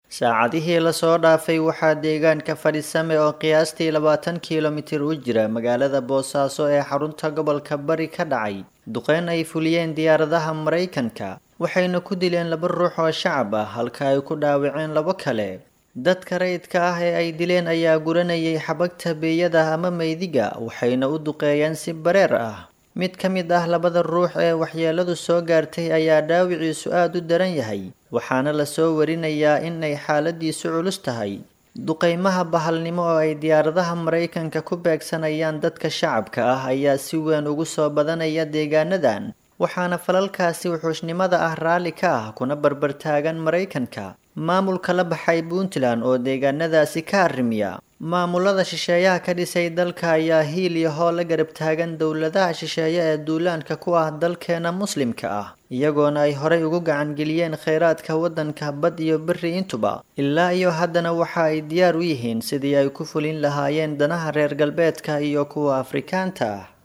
saacadihii lasoo dhaafay waxaa deegaanka fadhisame oo qiyaastii labaatan kilomitir u jira magaalada boosaaso ee xarunta gobolka bari ka dhacay duqeyn ay fuliyeen diyaaradaha maraykanka waxayna ku dileen laba ruux oo shacab ah halka ay ku dhaawaceen labo kale dadka rayidka ah ee ay dileen ayaa guranayay xabagta beeyada ama meydiga waxayna u duqeeyeen si bareer ah mid ka mid ah labada ruux ee waxyeeladu soo gaartay ayaa dhaawiciisu aada u daran yahay waxaana lasoo warinayaa inay xaaladiisu culus tahay duqeymaha bahalnimo oo ay diyaaradaha maraykanka ku beegsanayaan dadka shacabka ah ayaa si weyn ugu soo badanaya deegaanadan waxaana falalkaasi wuxuushnimada ah raalli ka ah kuna barbartaagan maraykanka maamulka la baxay puntland oo deegaanadaasi ka arrimiya maamulada shisheeyaha ka dhisay dalka ayaa hiil iyo hoo la garab taagan dowladaha shisheeye ee duulaanka ku ah dalkeena muslimka ah iyagoona ay horey ugu gacangeliyeen kheyraadka waddanka bad iyo beri intuba ilaa iyo haddana waxa ay diyaar u yihiin sidii ay ku fulin lahaayeen danaha reer galbeedka iyo kuwa afrikaanta ah